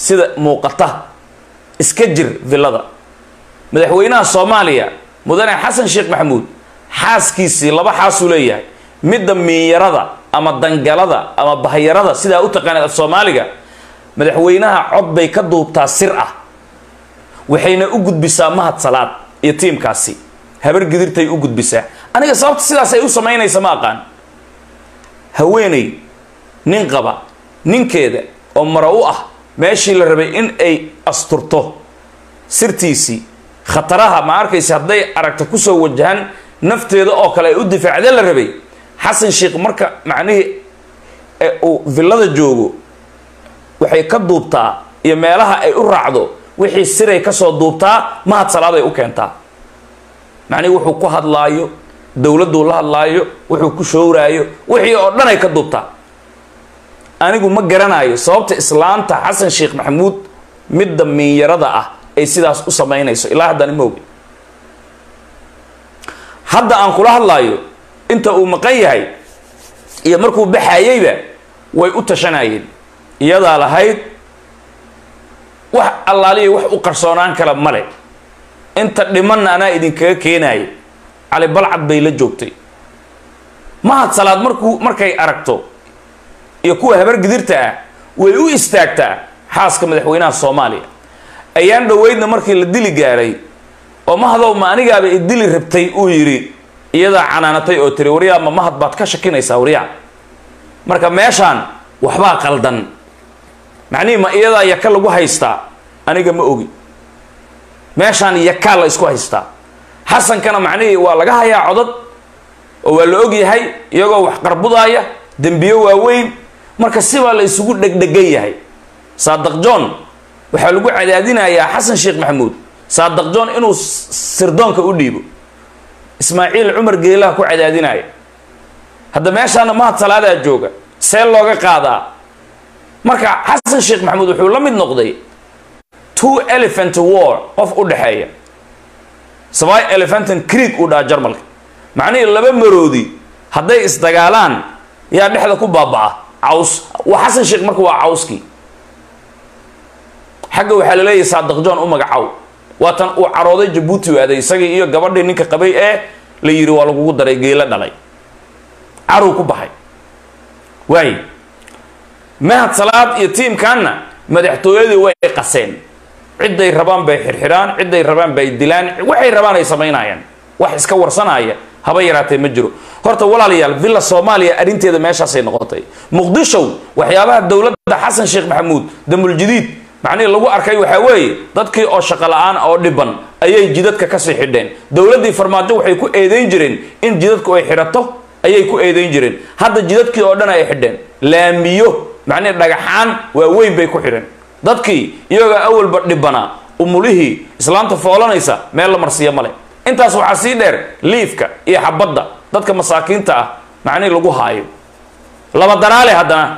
sida muuqata iska jir villada madaxweynaha soomaaliya mudane xasan sheekh maxamuud xaaskiisii laba xaasuu leeyahay midda miinyarada ama dangalada ama bahyarada sidaa u taqaanaed af soomaaliga madaxweynaha cod bay ka duubtaa sir ah waxayna u gudbisaa mahad salaad iyo tiimkaasi habar gidirtay u gudbisaa aniga sababta sidaas ay u samaynaysa ma aqaan haweeney nin qaba ninkeeda oo mara u ah meeshii la rabay in ay asturto sirtiisii khataraha ma arkaysa hadday aragta kusoo wajahan nafteeda oo kale ay u difaacda la rabay xasan sheekh marka macnihii uu villada joogo waxay ka duubtaa iyo meelaha ay u raacdo wixii siray kasoo duubtaa mahad salaaday u keentaa macnihi wuxuu ku hadlaayo dowladduu la hadlaayo wuxuu ku showraayo wixii oo dhan ay ka duubtaa anigu ma garanayo sababta islaanta xasan sheekh maxamuud midda miinyarada ah ay sidaas u samaynayso ilaa haddana ma ogi hadda aan kula hadlaayo inta uu maqan yahay iyo markuu baxayeyba way u tashanayeen iyadaa lahayd wax allaaliya wax u qarsoonaan kala male inta dhimanna anaa idinkaga keenayo cali balcad bay la joogtay mahad salaad markuu markay aragto iyo kuwa habar gidirta ah way u istaagtaa xaaska madaxweynaha soomaaliya ayaan dhoweydna markii la dili gaaray oo mahadow ma anigaaba i dili rabtay uu yidhi iyadaa canaanatay oo tiri waryaa ma mahad baad ka shakinaysaa waryaa marka meeshaan waxbaa qaldan macnihii ma iyadaa yaka lagu haystaa aniga ma ogi meeshaan yakaa la isku haystaa xasankana macnihii waa laga hayaa codad oo waa la og yahay iyagoo wax qarbudaaya dembiyo waaweyn marka sibaa la isugu dhegdhegan yahay saadaq john waxaa lagu cadaadinayaa xasan sheekh maxamuud saadaq john inuu sirdoonka u dhiibo ismaaciil cumar geelaha ku cadaadinaya hadda meeshaana mahad salaadaa jooga see looga qaadaa marka xasan sheekh maxamuud wuxuu la mid noqday two elephant war qof u dhexeeya sabay elephantan creek uu dhaha jarmalka macnihii laba maroodi hadday isdagaalaan yaa dhexda ku baaba'a caws waa xasan sheekh marka waa cawskii xagga waxaa la leeyahay saadaq john u magacow waatan uu carooday jabuuti waaday isagii iyo gabadhii ninka qabay ee la yidhi waa lagugu daray geelo dhalay carow ku baxay waay mahad salaad iyo tiimkaanna madaxtooyadii way qaseen cidday rabaan bay xirxidhaan cidday rabaan bay dilaan waxay rabaan ay samaynayaan wax iska warsanaya haba yaraatee ma jiro horta walaalayaal villa soomaaliya arrinteeda meeshaasay noqotay muqdishow waxyaabaha dowladda xasan sheekh maxamuud damuljadiid macnihii lagu arkay waxaa weeye dadkii oo shaqo la-aan oo dhiban ayay jidadka kasii xidheen dowladdii farmaajo waxay ku eedeyn jireen in jidadku ay xidhato ayay ku eedeyn jireen hadda jidadkii oo dhan ay xidheen laamiyo macnihi dhagaxaan waaweyn bay ku xidheen dadkii iyagoo awalba dhibanaa umulihii islaanta foolanaysa meel la marsiiya male intaas waxaa sii dheer liifka iyo xabadda dadka masaakiinta ah macnihi lagu haayo laba daraale haddana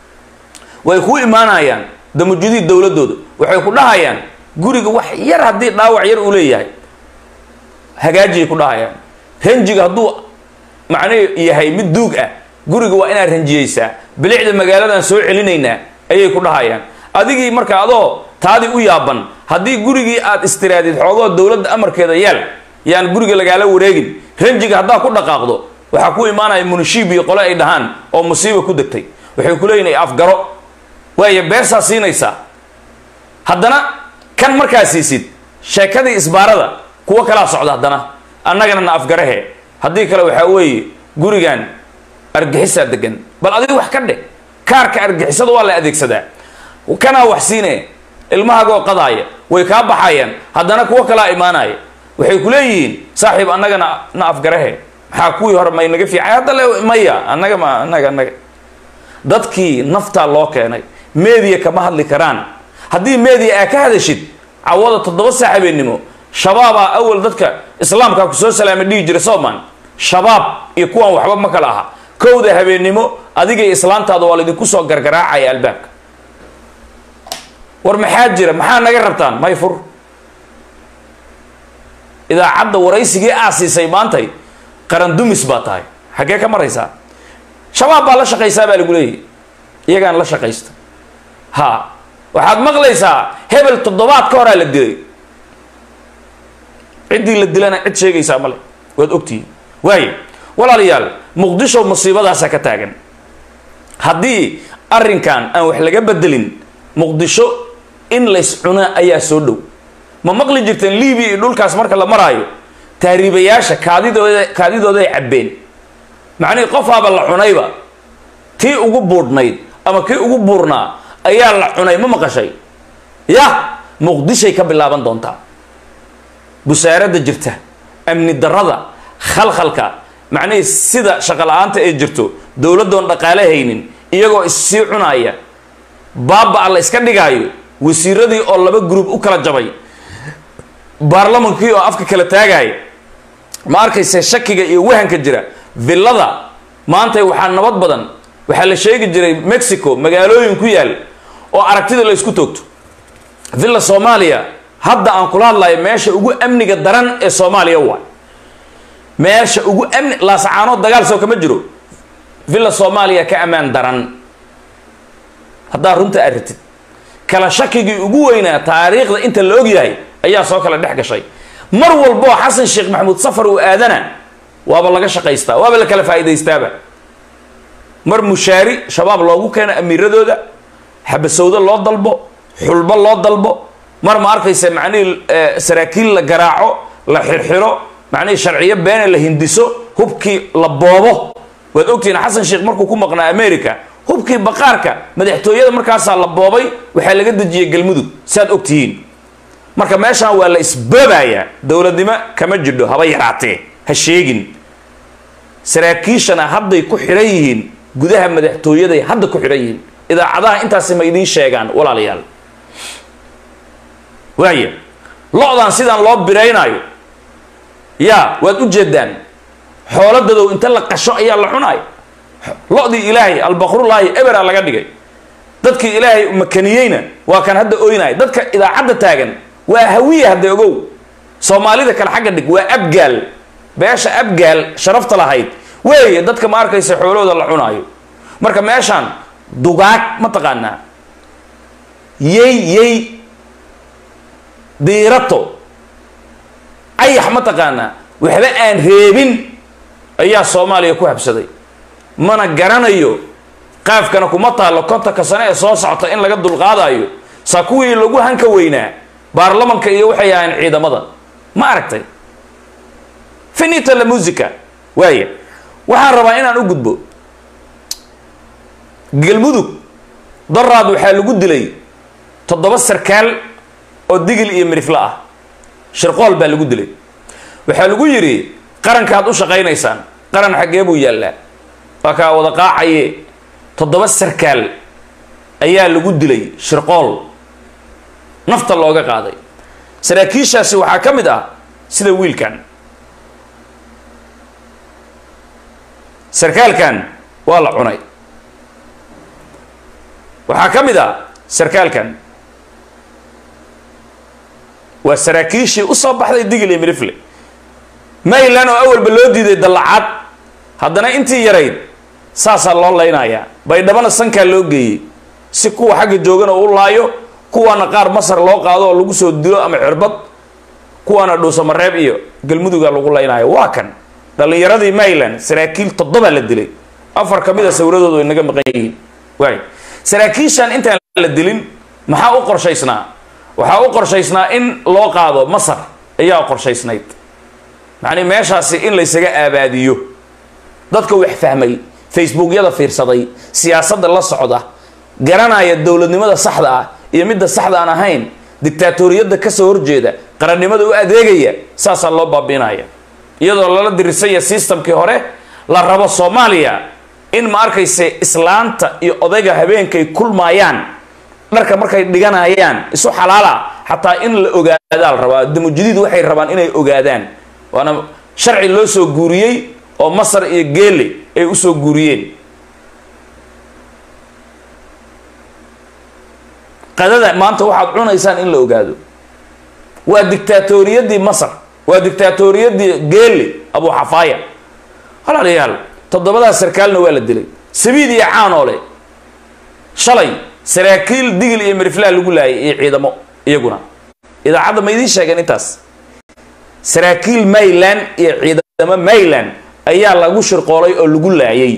way ku imaanayaan damujadiid dowladooda waxay ku dhahayaan guriga wax yar haddii dhaawac yar uu leeyahay hagaajiyay ku dhahayaan ranjiga hadduu macnihi yahay mid duug ah guriga waa inaad ranjiyeysaa bilicda magaaladan soo celinaynaa ayay ku dhahayaan adigii marka adoo taadii u yaaban haddii gurigii aad istiraadid xoogoo dowladda amarkeeda yaal yaan guriga lagaala wareegin ranjiga haddaa ku dhaqaaqdo waxaa ku imaanaya munishiib iyo qole ay dhahaan oo musiiba ku degtay waxay ku leeyihin afgaro waaya beersaa siinaysaa haddana kan markaa siisid sheekadii isbaarada kuwo kalaa socda haddana annagana na afgarahe haddii kale waxaa weeye gurigan argixisaa degan bal adiga wax ka dheh kaarka argixisada waa la adeegsadaa kanaa wax siine ilmahagoo qadaaya way kaa baxayaan haddana kuwo kalaa imaanaya waxay ku leeyihiin saaxiib annaga na na afgarahe maxaa kuwii hore may naga fiicay hadda le maya annaga ma annaga annaga dadkii naftaa loo keenay media kama hadli karaan haddii media aa ka hadashid cawada toddoba saa habeennimo shabaabaa awal dadka islaamkaa kusoo salaamay dhihi jira soman shabaab iyo kuwan waxba ma kala aha kowda habeennimo adigay islaantaada waa laydinku soo gargaraacaya albaabka war maxaa jira maxaa naga rabtaan may fur idaacadda waraysigii aa siisay maantay qarandumis baa tahay xaggee ka maraysaa shabaab baa la shaqaysaa baa lagu leeyahy iyagaan la shaqaysta ha waxaad maqlaysaa hebel toddobaad ka horaa la dilay ciddii la dilana cid sheegaysaa male waad ogtihiin waayo walaalayaal muqdisho musiibadaasa ka taagan haddii arrinkan aan wax laga bedelin muqdisho in lays cunaa ayaa soo dhow ma maqli jirteen libiya iyo dhulkaas marka la maraayo taariibayaasha kaadidooda kaadidooday cabbeen macnihii qofaaba la cunayba tii ugu buudhnayd ama kii ugu buurnaa ayaa la cunay ma maqashay yah muqdishay ka bilaaban doontaa busaaradda jirta amni darrada khalkhalka macnihii sida shaqo la-aanta ee jirto dowladdoon dhaqaale haynin iyagoo issii cunaaya baaba-a la iska dhigaayo wasiiradii oo laba gruub u kala jabay baarlamankii oo afka kala taagaaya ma arkayse shakiga iyo wahanka jira villada maanta waxaa nabad badan waxaa la sheegi jiray mexico magaalooyin ku yaal oo aragtida la isku toogto villa soomaaliya hadda aan kula hadlayo meesha ugu amniga daran ee soomaaliya waay meesha ugu amni laasacaanood dagaal soo kama jiro villa soomaaliya ka ammaan daran haddaa runta arritid kala shakigii ugu weynaa taariikhda inta la og yahay ayaa soo kala dhex gashay mar walboo xasan sheekh maxamuud safar uu aadana waaba laga shaqaystaa waaba la kala faa'iidaystaaba mar mushaari shabaab loogu keeno amiiradooda xabasowdo loo dalbo xulbo loo dalbo mar ma arkaysa macnihii saraakiil la garaaco la xirxiro macnihii sharciyo beene la hindiso hubkii la boobo waad ogtihiin xasan sheekh markuu ku maqnaa america hubkii baqaarka madaxtooyada markaasaa la boobay waxaa laga dejiyey galmudug saad ogtihiin marka meeshaan waa la isboobayaa dowladnimo kama jidho haba yaraatee ha sheegin saraakiishana hadday ku xidhan yihiin gudaha madaxtooyaday hadda ku xidhan yihiin idaacadaha intaasi ma idiin sheegaan walaalayaal waaya lo-dan sidaan loo biraynaayo yaa waad u jeedaan xooladadow inta la qasho ayaa la cunaayo lo-dii ilaahay albaqrullaahi ebera laga dhigay dadkii ilaahay makaniyeyna waa kan hadda oynaya dadka idaacadda taagan waa hawiya hadda ogow soomaalida kale xagga dhig waa abgaal beesha abgaal sharafta lahayd weeye dadka ma arkaysa xoolahooda la cunaayo marka meeshaan dugaag ma taqaanaa yey yey diirato ayax ma taqaanaa waxba aan reebin ayaa soomaaliya ku habsaday mana garanayo qaafkana kuma taallo kontanka sane ee soo socota in laga dulqaadayo saa kuwii lagu hanka weynaa baarlamanka iyo waxay ahayn ciidamada ma aragtay finita la musica waaya waxaan rabaa inaan u gudbo galmudug daraad waxaa lagu dilay toddoba sarkaal oo digil iyo mirifle ah shirqool baa lagu dilay waxaa lagu yidhi qarankaad u shaqaynaysaan qaran xaggee buu yaallaa waa kaa wada qaacaye toddoba sarkaal ayaa lagu dilay shirqool nafta looga qaaday saraakiishaasi waxaa ka mid ah sida wiilkan sarkaalkan waa la cunay waxaa ka mid ah sarkaalkan waa saraakiishii usoo baxday digil iyo mirifle maylan oo awalba loo diiday dallacaad haddana intii yarayd saasaa loo laynayaa baydhabana sankaa loo geeyey si kuwa xagga joogana u laayo kuwaana qaar masar loo qaado oo lagu soo dilo ama cirbad kuwaana dhuusamareeb iyo galmuduga lagu laynaayo waa kan dhallinyaradii mayland saraakiil toddobaa la dilay afar ka mid a sawiradoodu inaga maqan yihiin waay saraakiishan intaan la dilin maxaa u qorshaysnaa waxaa u qorshaysnaa in loo qaado masar ayaa qorshaysnayd macnii meeshaasi in laysaga aabaadiyo dadka wax fahmay facebookyada fiirsaday siyaasadda la socda garanaya dowladnimada saxda ah iyo midda saxda aan ahayn dictaatoriyadda kasoo horjeeda qarannimada u adeegaya saasaa loo baabiinaya iyadoo lala dirisaya systemkii hore la rabo soomaaliya in ma arkayse islaanta iyo odayga habeenkay kulmaayaan dharka markay dhiganayaan isu xalaala xataa in la ogaadaa la rabaa damujadiid waxay rabaan inay ogaadaan waana sharci loo soo guuriyey oo masar iyo geele ay usoo guuriyeen qadada maanta waxaad cunaysaan in la ogaado waa dictaatoriyadii masar waa dictaatoriyadii geele abu xafaaya walaalayaal toddobadaas sarkaalna waa la dilay sabiid iyo caanoole shalay saraakiil digil iyo miriflaa lagu laayay iyo ciidamo iyaguna idaacadda ma idiin sheegeen intaas saraakiil mayland iyo ciidamo mayland ayaa lagu shirqoolay oo lagu laayay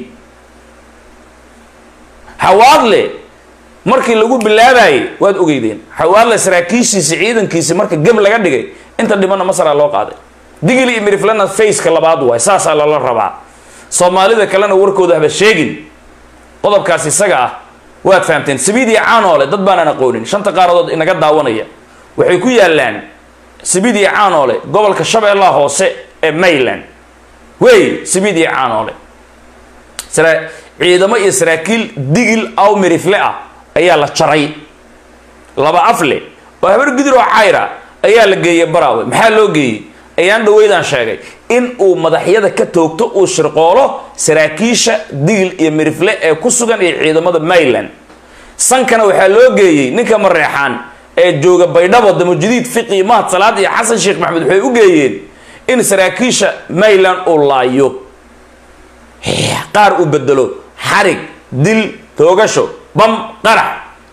xawaadle markii lagu bilaabayay waad ogeydeen xawaadle saraakiishiisi ciidankiisi marka geb laga dhigay inta dhimana masara loo qaaday digil iyo miriflana faceka labaad waay saasaa lala rabaa soomaalida kalena warkooda haba sheegin qodobkaas isaga ah waad fahamteen sabiid iyo caanoole dad baanaan aqoonin shanta qaaradood inaga daawanaya waxay ku yaalaan sabiid iyo caanoole gobolka shabeellaha hoose ee mayland wey sabiid iyo caanoole ciidamo iyo saraakiil digil aw mirifle ah ayaa la jaray laba afle oo habar gudur oo cayra ayaa la geeyey baraawe maxaa loo geeyey ayaan dhaweydaan sheegay in uu madaxyada ka toogto uu shirqoolo saraakiisha digil iyo mirifle ee ku sugan iyo ciidamada mayland sankana waxaa loo geeyey ninka mareexaan ee jooga baydhabo damujadiid fiqi mahad salaad iyo xasan sheekh maxamed waxay u geeyeen in saraakiisha mayland uu laayo qaar uu bedelo xarig dil toogasho bam qarax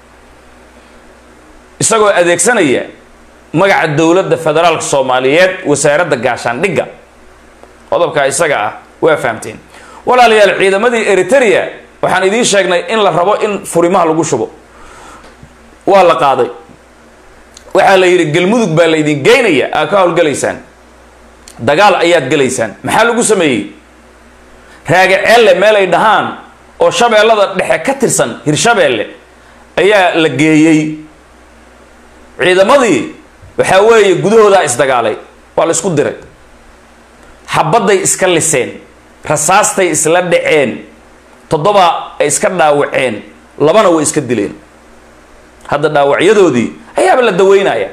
isagoo adeegsanaya magaca dowladda federaalka soomaaliyeed wasaaradda gaashaandhigga qodobkaa isaga ah waa fahamteen walaalayaal ciidamadii eritrea waxaan idiin sheegnay in la rabo in furimaha lagu shubo waa la qaaday waxaa la yidhi galmudug baa la idin geynaya aa ka howlgalaysaan dagaal ayaad gelaysaan maxaa lagu sameeyey raagaceelle meel ay dhahaan oo shabeellada dhexe ka tirsan hirshabeelle ayaa la geeyey ciidamadii waxaa weeye gudahoodaa isdagaalay waa la isku diray xabadday iska liseen rasaastay isla dhaceen toddoba ay iska dhaawaceen labana way iska dileen hadda dhaawacyadoodii ayaaba la daweynaya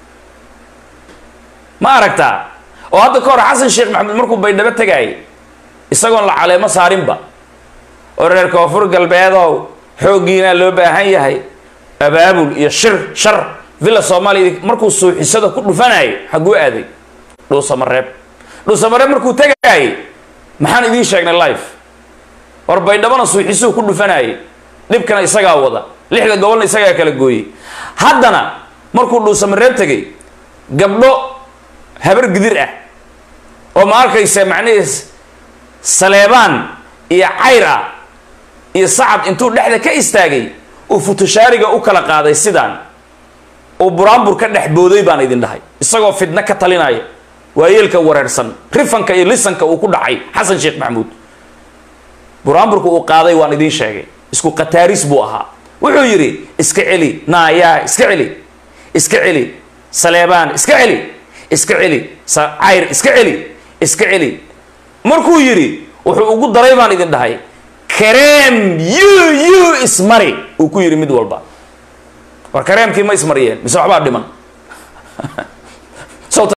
ma aragtaa oo hadda ka hor xasan sheekh maxamed markuu baydhabo tagaayay isagoon la caleemo saarinba oo reer koonfur galbeedow xooggiinaa loo baahan yahay abaabul iyo shir shar villa soomaaliya markuu suuxisada ku dhufanayay xaguu aaday dhuusamareeb dhuusamareeb markuu tagaayay maxaan idiin sheegnay life war baydhabona suuxisuu ku dhufanayay dhibkana isagaa wada lixda gobolna isagaa kala gooyey haddana markuu dhuusamareeb tegay gabdho habar gidir ah oo ma arkaysa macnihiis saleebaan iyo cayr ah iyo sacad intuu dhexda ka istaagay uu futushaariga u kala qaaday sidaan uu buraanbur ka dhex booday baan idin dhahay isagoo fidno ka talinaya waayeelka wareersan rifanka iyo lisanka uu ku dhacay xasan sheekh maxamuud buraanburka uu qaaday waan idiin sheegay isku kataaris buu ahaa wuxuu yidhi iska celi naayaa iska celi iska celi saleebaan iska celi iska celi cayr iska celi iska celi markuu yidhi wuxuu ugu daray baan idin dhahay kareem yu yu ismari uu ku yidhi mid walba war kareemkii ma ismariyeen mise waxbaa dhiman